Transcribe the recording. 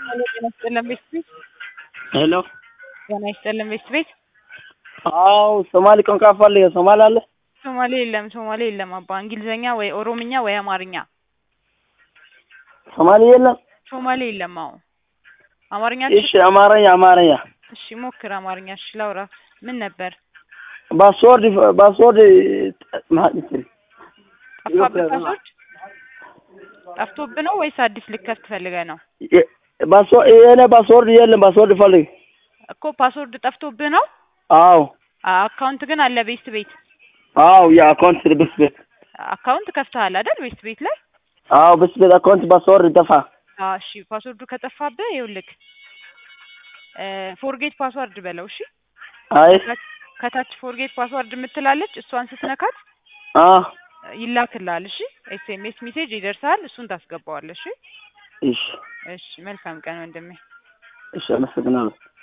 ጤና ይስጥልን ቤት ቤት ሄሎ ጤና ይስጥልን ቤት ቤት አው ሶማሊ ቋንቋ ፈልገ ሶማሊ አለ ሶማሌ የለም ሶማሌ የለም አባ እንግሊዘኛ ወይ ኦሮምኛ ወይ አማርኛ ሶማሊ የለም ሶማሌ የለም አዎ አማርኛ እሺ አማርኛ አማርኛ እሺ ሞክር አማርኛ እሺ ላውራ ምን ነበር ፓስወርድ ፓስወርድ ማለት ጠፋብህ ፓስወርድ ጠፍቶብህ ነው ወይስ አዲስ ልከፍት ፈልገህ ነው ፓስወርድ የኔ ፓስወርድ የለም ፓስወርድ ፈልግ እኮ ፓስወርድ ጠፍቶብህ ነው አው አካውንት ግን አለ ቤስት ቤት አው የአካውንት ብስ ቤት አካውንት ከፍተሃል አይደል ቤስት ቤት ላይ አው ብስ ቤት አካውንት ፓስወርድ ጠፋ አዎ እሺ ፓስወርዱ ከጠፋብህ ይኸውልህ ፎርጌት ፓስወርድ በለው እሺ አይ ከታች ፎርጌት ፓስወርድ የምትላለች እሷን ስትነካት አ ይላክልሃል እሺ ኤስኤምኤስ ሜሴጅ ይደርሳል እሱን ታስገባዋለህ እሺ እሺ እሺ መልካም ቀን ወንድሜ እሺ አመሰግናለሁ